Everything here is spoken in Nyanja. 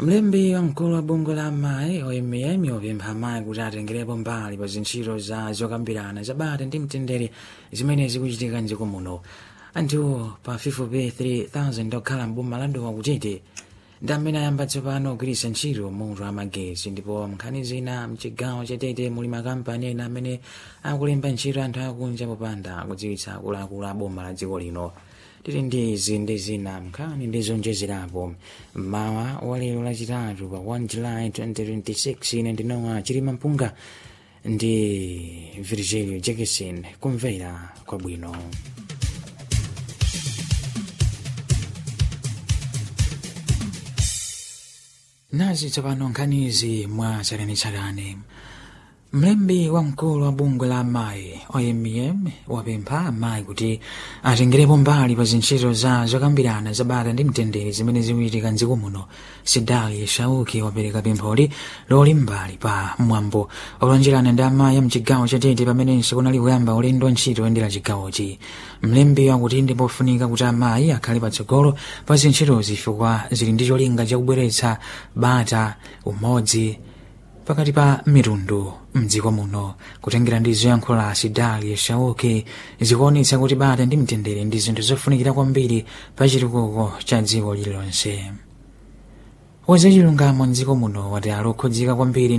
mlembi wamkulu wa bungwe la amayi omm wapempha amayi kuti atengerepo mbali pa zintchito za zokambirana zabata ndi mtendere zimene zikuchitika mdziko muno anthu pafupifupi 3000 okhala mboma la dowa kutete ndi amene ayamba tsopano kugwiritsa ntchito moto amagetsi ndipo nkhani zina mchigawo chatete muli makampani ena amene akulemba ntchito anthu akunja popanda kudziwitsa akuluakulu a boma la dziko lino tili ndi izi ndi zina nkhani ndi zonjezerapo mmawa wa lero lachitatu pa 1 july 2026 ine ndinowa chilima mpunga ndi virgilio jackson kumvera kwabwino nazi tsopano nkhanizi mwa tsatanetsatane mlembi wamkulu wa bungwe la amayi omm wapempha amayi kuti atengerepo mbali pa zintchito za zokambirana zabata ndi mtendere zimene zikuchitika mdziko muno sidali shauki wapereka pempholi loli mbali pa mwambo olonjerana ndi amayi a mchigawo chatete pamenenso kunali kuyamba ulendo wa ntchito oyendera chigawochi mlembi wakuti ndi pofunika kuti amayi akhale patsogolo pa zintchitozi chifukwa zili ndi cholinga chakubweretsa bata umodzi pakati pa mitundu mdziko muno kutengera ndi zoyankhula sidali shauki zikuonetsa kuti bata ndi mtendere ndi zinthu zofunikira kwambiri pa chitukuko cha dziko lililonse wazachilungamo mdziko muno wati ali okhudzika kwambiri